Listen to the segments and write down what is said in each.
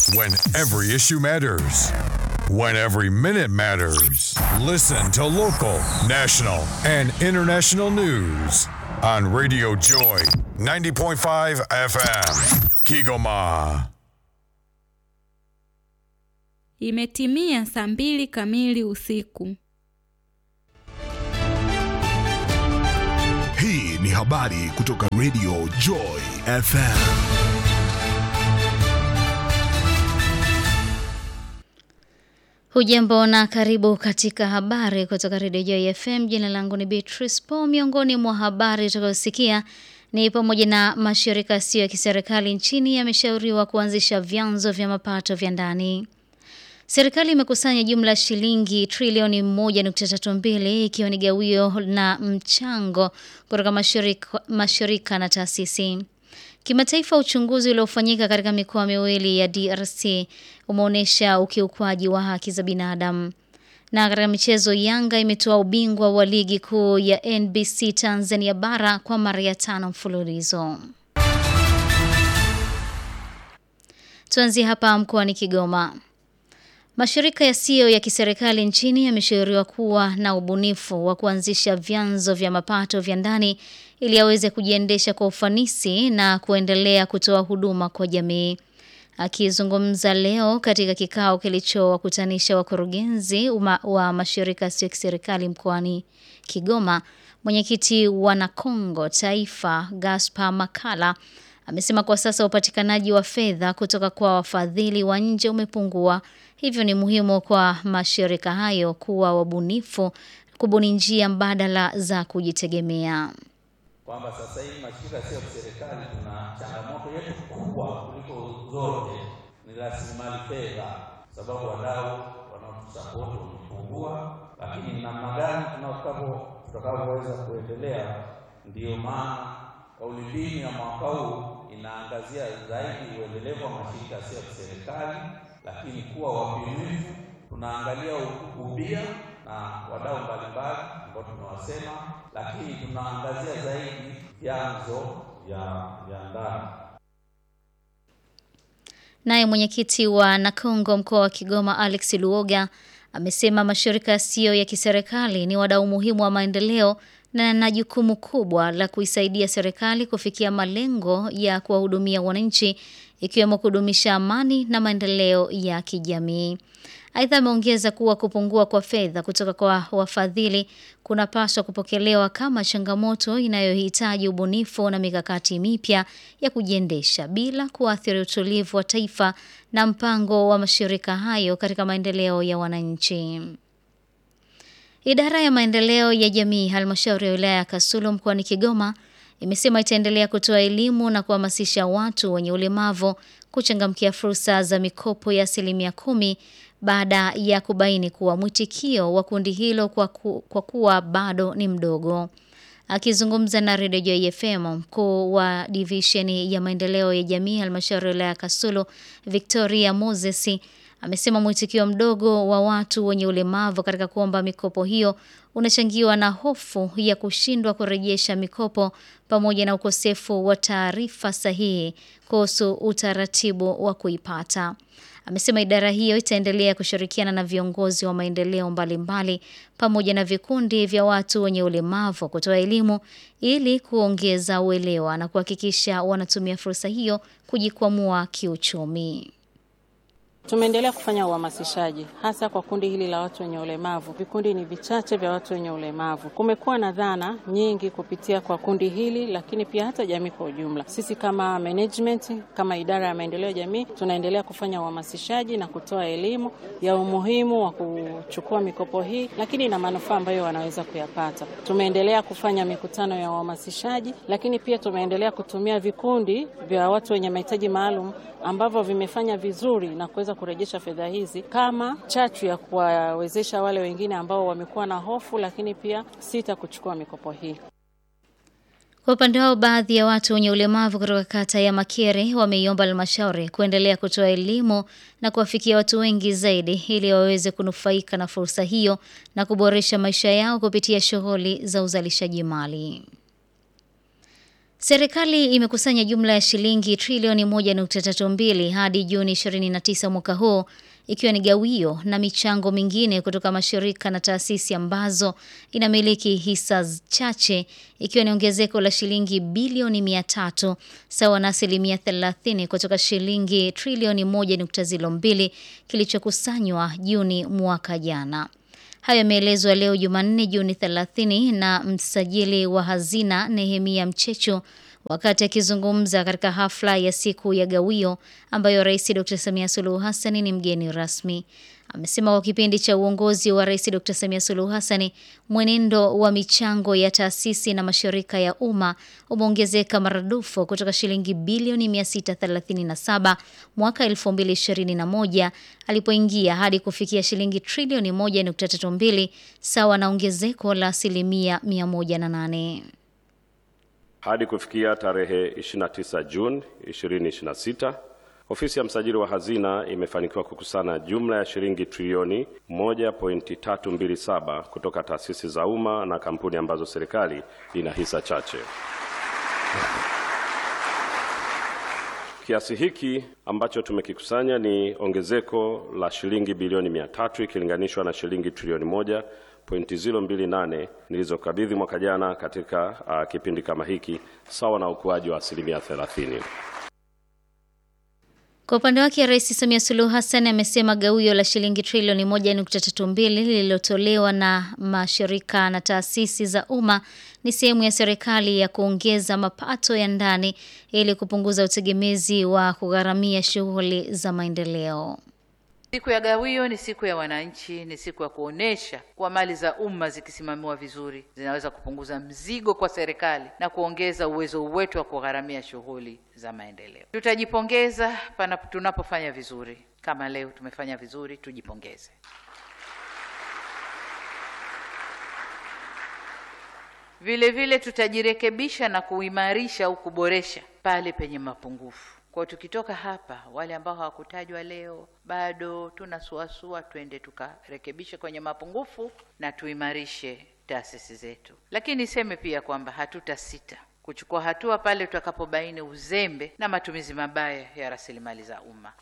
When every issue matters. When every minute matters. Listen to local, national, and international news on Radio Joy 90.5 FM. Kigoma. Imetimia saa mbili kamili usiku. Hii ni habari kutoka Radio Joy FM. Hujambo na karibu katika habari kutoka Radio Joy FM. Jina langu ni Beatrice Po. Miongoni mwa habari utakayosikia ni pamoja na mashirika yasiyo ya kiserikali nchini yameshauriwa kuanzisha vyanzo vya mapato vya ndani. Serikali imekusanya jumla shilingi trilioni 1.32 ikiwa ni gawio na mchango kutoka mashirika, mashirika na taasisi. Kimataifa, uchunguzi uliofanyika katika mikoa miwili ya DRC umeonyesha ukiukwaji wa haki za binadamu. Na katika michezo, Yanga imetoa ubingwa wa ligi kuu ya NBC Tanzania bara kwa mara ya tano mfululizo. Tuanzie hapa mkoani Kigoma. Mashirika yasiyo ya kiserikali nchini yameshauriwa kuwa na ubunifu wa kuanzisha vyanzo vya mapato vya ndani ili yaweze kujiendesha kwa ufanisi na kuendelea kutoa huduma kwa jamii. Akizungumza leo katika kikao kilichowakutanisha wakurugenzi wa mashirika yasiyo ya kiserikali mkoani Kigoma, mwenyekiti wa Nakongo Taifa Gaspar Makala amesema kwa sasa upatikanaji wa fedha kutoka kwa wafadhili wa nje umepungua, hivyo ni muhimu kwa mashirika hayo kuwa wabunifu, kubuni njia mbadala za kujitegemea. Kwamba sasa hivi mashirika yasiyo ya kiserikali tuna changamoto yetu kubwa kuliko zote ni rasilimali fedha, sababu wadau wanaotusapoti wamepungua, lakini namna gani tutakavyoweza kuendelea, ndiyo maana kauli mbiu ya mwaka huu inaangazia zaidi uendelevu wa mashirika yasiyo ya kiserikali, lakini kuwa wabunifu. Tunaangalia ubia na wadau mbalimbali ambao tumewasema, lakini tunaangazia zaidi vyanzo vya ndani. Naye mwenyekiti wa Nakongo mkoa wa Kigoma Alex Luoga amesema mashirika yasiyo ya kiserikali ni wadau muhimu wa maendeleo na na jukumu kubwa la kuisaidia serikali kufikia malengo ya kuwahudumia wananchi ikiwemo kudumisha amani na maendeleo ya kijamii. Aidha, ameongeza kuwa kupungua kwa fedha kutoka kwa wafadhili kunapaswa kupokelewa kama changamoto inayohitaji ubunifu na mikakati mipya ya kujiendesha bila kuathiri utulivu wa taifa na mpango wa mashirika hayo katika maendeleo ya wananchi. Idara ya maendeleo ya jamii halmashauri ya wilaya ya Kasulu mkoani Kigoma imesema itaendelea kutoa elimu na kuhamasisha watu wenye ulemavu kuchangamkia fursa za mikopo ya asilimia kumi baada ya kubaini kuwa mwitikio wa kundi hilo kwa, ku, kwa kuwa bado ni mdogo. Akizungumza na Radio Joy FM, mkuu wa divisheni ya maendeleo ya jamii halmashauri ya wilaya ya Kasulu Victoria Moses amesema mwitikio mdogo wa watu wenye ulemavu katika kuomba mikopo hiyo unachangiwa na hofu ya kushindwa kurejesha mikopo pamoja na ukosefu wa taarifa sahihi kuhusu utaratibu wa kuipata. Amesema idara hiyo itaendelea kushirikiana na viongozi wa maendeleo mbalimbali pamoja na vikundi vya watu wenye ulemavu kutoa elimu ili kuongeza uelewa na kuhakikisha wanatumia fursa hiyo kujikwamua kiuchumi. Tumeendelea kufanya uhamasishaji hasa kwa kundi hili la watu wenye ulemavu. Vikundi ni vichache vya watu wenye ulemavu. Kumekuwa na dhana nyingi kupitia kwa kundi hili, lakini pia hata jamii kwa ujumla. Sisi kama management, kama idara ya maendeleo ya jamii, tunaendelea kufanya uhamasishaji na kutoa elimu ya umuhimu wa kuchukua mikopo hii, lakini na manufaa ambayo wanaweza kuyapata. Tumeendelea kufanya mikutano ya uhamasishaji, lakini pia tumeendelea kutumia vikundi vya watu wenye mahitaji maalum ambavyo vimefanya vizuri na kuweza kurejesha fedha hizi kama chachu ya kuwawezesha wale wengine ambao wamekuwa na hofu, lakini pia sita kuchukua mikopo hii. Kwa upande wao, baadhi ya watu wenye ulemavu kutoka kata ya Makere wameiomba halmashauri kuendelea kutoa elimu na kuwafikia watu wengi zaidi ili waweze kunufaika na fursa hiyo na kuboresha maisha yao kupitia shughuli za uzalishaji mali. Serikali imekusanya jumla ya shilingi trilioni 1.32 hadi Juni 29 mwaka huu ikiwa ni gawio na michango mingine kutoka mashirika na taasisi ambazo inamiliki hisa chache ikiwa ni ongezeko la shilingi bilioni 300 sawa na asilimia 30 kutoka shilingi trilioni 1.02 kilichokusanywa Juni mwaka jana. Hayo yameelezwa leo Jumanne Juni 30 na msajili wa hazina Nehemia Mchecho wakati akizungumza katika hafla ya siku ya gawio ambayo Rais Dr. Samia Suluhu Hassan ni mgeni rasmi. Amesema kwa kipindi cha uongozi wa Rais Dr. Samia Suluhu Hassan mwenendo wa michango ya taasisi na mashirika ya umma umeongezeka maradufu kutoka shilingi bilioni 637 mwaka 2021 alipoingia hadi kufikia shilingi trilioni 1.32 sawa na ongezeko la asilimia 108. Hadi kufikia tarehe 29 Juni 2026, ofisi ya msajili wa hazina imefanikiwa kukusanya jumla ya shilingi trilioni 1.327 kutoka taasisi za umma na kampuni ambazo serikali ina hisa chache. Kiasi hiki ambacho tumekikusanya ni ongezeko la shilingi bilioni 300 ikilinganishwa na shilingi trilioni moja pointi 028 nilizokabidhi mwaka jana katika uh, kipindi kama hiki sawa na ukuaji wa asilimia 30. Kwa upande wake Rais Samia Suluhu Hassan amesema gawio la shilingi trilioni 1.32 lililotolewa na mashirika na taasisi za umma ni sehemu ya serikali ya kuongeza mapato ya ndani ili kupunguza utegemezi wa kugharamia shughuli za maendeleo. Siku ya gawio ni siku ya wananchi, ni siku ya kuonesha kuwa mali za umma zikisimamiwa vizuri zinaweza kupunguza mzigo kwa serikali na kuongeza uwezo wetu wa kugharamia shughuli za maendeleo. Tutajipongeza pana tunapofanya vizuri, kama leo tumefanya vizuri, tujipongeze. Vile vile tutajirekebisha na kuimarisha au kuboresha pale penye mapungufu. Kwa tukitoka hapa, wale ambao hawakutajwa leo bado tunasuasua, twende tukarekebishe kwenye mapungufu na tuimarishe taasisi zetu. Lakini niseme pia kwamba hatutasita kuchukua hatua pale tutakapobaini uzembe na matumizi mabaya ya rasilimali za umma.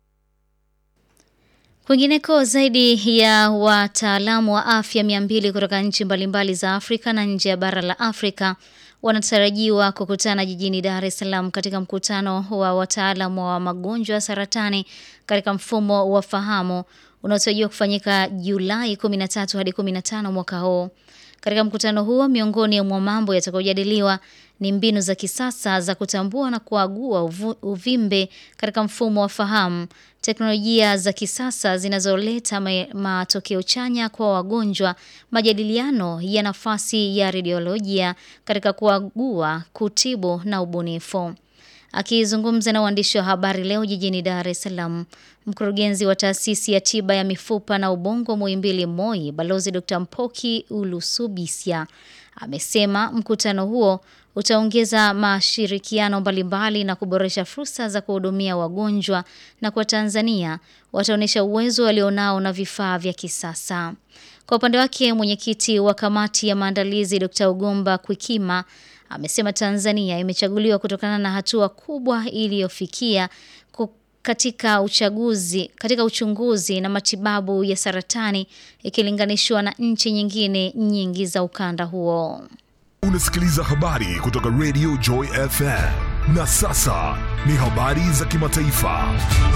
Kwingineko, zaidi ya wataalamu wa afya mia mbili kutoka nchi mbalimbali za Afrika na nje ya bara la Afrika wanatarajiwa kukutana jijini Dar es Salaam katika mkutano wa wataalamu wa magonjwa ya saratani katika mfumo wa fahamu unaotarajiwa kufanyika Julai 13 hadi 15 mwaka huu. Katika mkutano huo, miongoni mwa mambo yatakayojadiliwa ni mbinu za kisasa za kutambua na kuagua uvu, uvimbe katika mfumo wa fahamu, teknolojia za kisasa zinazoleta matokeo chanya kwa wagonjwa, majadiliano ya nafasi ya radiolojia katika kuagua, kutibu na ubunifu. Akizungumza na waandishi wa habari leo jijini Dar es Salaam, mkurugenzi wa taasisi ya tiba ya mifupa na ubongo Muhimbili MOI, Balozi Dr. Mpoki Ulusubisya amesema mkutano huo utaongeza mashirikiano mbalimbali na kuboresha fursa za kuhudumia wagonjwa na kwa Tanzania wataonyesha uwezo walionao na vifaa vya kisasa. Kwa upande wake, mwenyekiti wa kamati ya maandalizi Dr. Ugomba Kwikima amesema Tanzania imechaguliwa kutokana na hatua kubwa iliyofikia katika uchaguzi, katika uchunguzi na matibabu ya saratani ikilinganishwa na nchi nyingine nyingi za ukanda huo. Unasikiliza habari kutoka Radio Joy FM. Na sasa ni habari za kimataifa.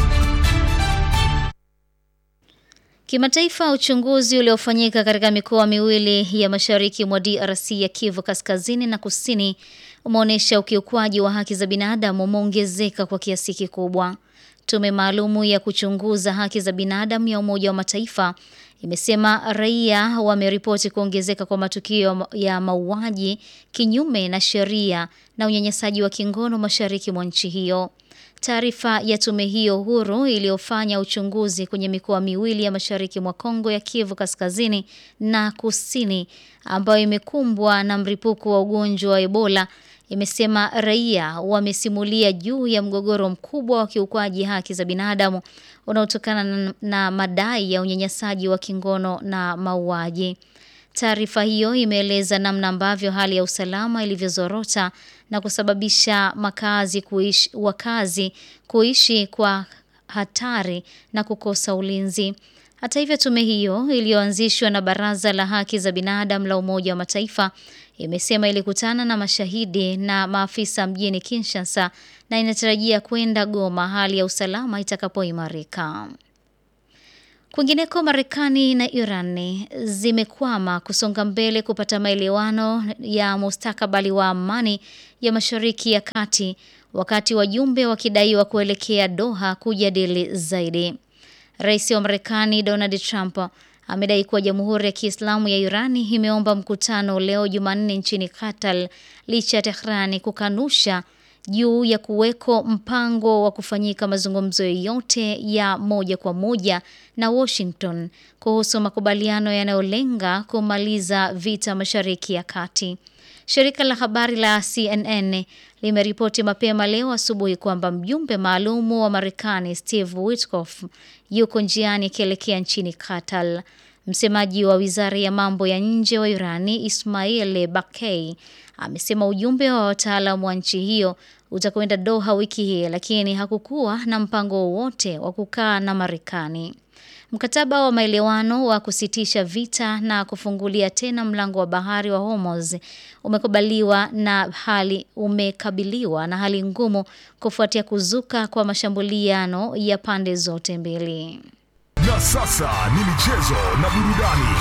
Kimataifa, uchunguzi uliofanyika katika mikoa miwili ya mashariki mwa DRC ya Kivu Kaskazini na Kusini umeonyesha ukiukwaji wa haki za binadamu umeongezeka kwa kiasi kikubwa. Tume maalumu ya kuchunguza haki za binadamu ya Umoja wa Mataifa imesema raia wameripoti kuongezeka kwa matukio ya mauaji kinyume na sheria na unyanyasaji wa kingono mashariki mwa nchi hiyo. Taarifa ya tume hiyo huru iliyofanya uchunguzi kwenye mikoa miwili ya mashariki mwa Kongo ya Kivu Kaskazini na Kusini ambayo imekumbwa na mlipuko wa ugonjwa wa Ebola imesema raia wamesimulia juu ya mgogoro mkubwa wa kiukwaji haki za binadamu unaotokana na, na madai ya unyanyasaji wa kingono na mauaji. Taarifa hiyo imeeleza namna ambavyo hali ya usalama ilivyozorota na kusababisha makazi kuishi, wakazi kuishi kwa hatari na kukosa ulinzi. Hata hivyo, tume hiyo iliyoanzishwa na Baraza la Haki za Binadamu la Umoja wa Mataifa imesema ilikutana na mashahidi na maafisa mjini Kinshasa na inatarajia kwenda Goma hali ya usalama itakapoimarika. Kwingineko, Marekani na Iran zimekwama kusonga mbele kupata maelewano ya mustakabali wa amani ya Mashariki ya Kati, wakati wajumbe wakidaiwa kuelekea Doha kujadili zaidi. Rais wa Marekani Donald Trump amedai kuwa Jamhuri ya Kiislamu ya Irani imeomba mkutano leo Jumanne nchini Qatar licha ya Tehrani kukanusha juu ya kuweko mpango wa kufanyika mazungumzo yoyote ya moja kwa moja na Washington kuhusu makubaliano yanayolenga kumaliza vita Mashariki ya Kati. Shirika la habari la CNN limeripoti mapema leo asubuhi kwamba mjumbe maalumu wa Marekani Steve Witkoff yuko njiani akielekea nchini Qatar. Msemaji wa wizara ya mambo ya nje wa Irani Ismail Bakei amesema ujumbe wa wataalamu wa nchi hiyo utakwenda Doha wiki hii, lakini hakukuwa na mpango wowote wa kukaa na Marekani. Mkataba wa maelewano wa kusitisha vita na kufungulia tena mlango wa bahari wa Hormuz umekubaliwa na hali umekabiliwa na hali ngumu kufuatia kuzuka kwa mashambuliano ya pande zote mbili. Na sasa ni michezo na burudani.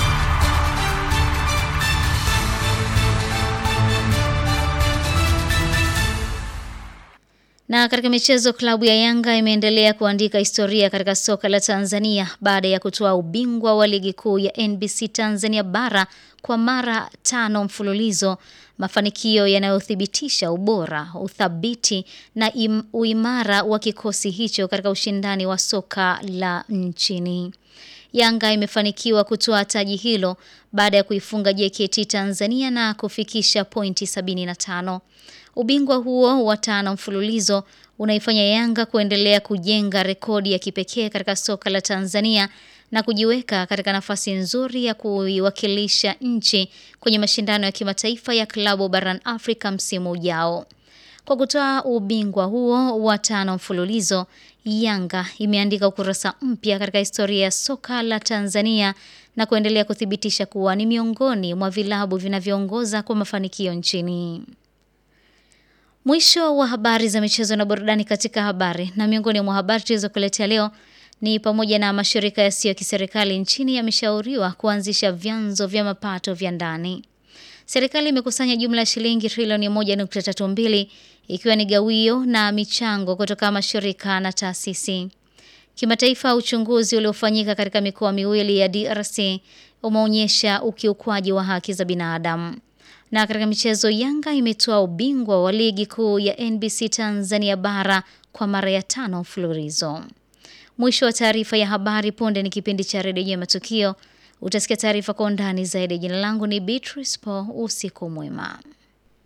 Na katika michezo, klabu ya Yanga imeendelea kuandika historia katika soka la Tanzania baada ya kutoa ubingwa wa ligi kuu ya NBC Tanzania bara kwa mara tano mfululizo, mafanikio yanayothibitisha ubora, uthabiti na im, uimara wa kikosi hicho katika ushindani wa soka la nchini. Yanga imefanikiwa kutoa taji hilo baada ya kuifunga JKT Tanzania na kufikisha pointi 75. Ubingwa huo wa tano mfululizo unaifanya Yanga kuendelea kujenga rekodi ya kipekee katika soka la Tanzania na kujiweka katika nafasi nzuri ya kuiwakilisha nchi kwenye mashindano ya kimataifa ya klabu barani Afrika msimu ujao. Kwa kutoa ubingwa huo wa tano mfululizo, Yanga imeandika ukurasa mpya katika historia ya soka la Tanzania na kuendelea kuthibitisha kuwa ni miongoni mwa vilabu vinavyoongoza kwa mafanikio nchini. Mwisho wa habari za michezo na burudani katika habari. Na miongoni mwa habari tulizokuletea leo ni pamoja na mashirika yasiyo ya kiserikali nchini yameshauriwa kuanzisha vyanzo vya mapato vya ndani. Serikali imekusanya jumla ya shilingi trilioni 1.32 ikiwa ni gawio na michango kutoka mashirika na taasisi. Kimataifa, uchunguzi uliofanyika katika mikoa miwili ya DRC umeonyesha ukiukwaji wa haki za binadamu. Na katika michezo, Yanga imetoa ubingwa wa ligi kuu ya NBC Tanzania bara kwa mara ya tano mfululizo. Mwisho wa taarifa ya habari. Punde ni kipindi cha redio ya matukio. Utasikia taarifa kwa undani zaidi. Jina langu ni Beatrice Po. Usiku mwema.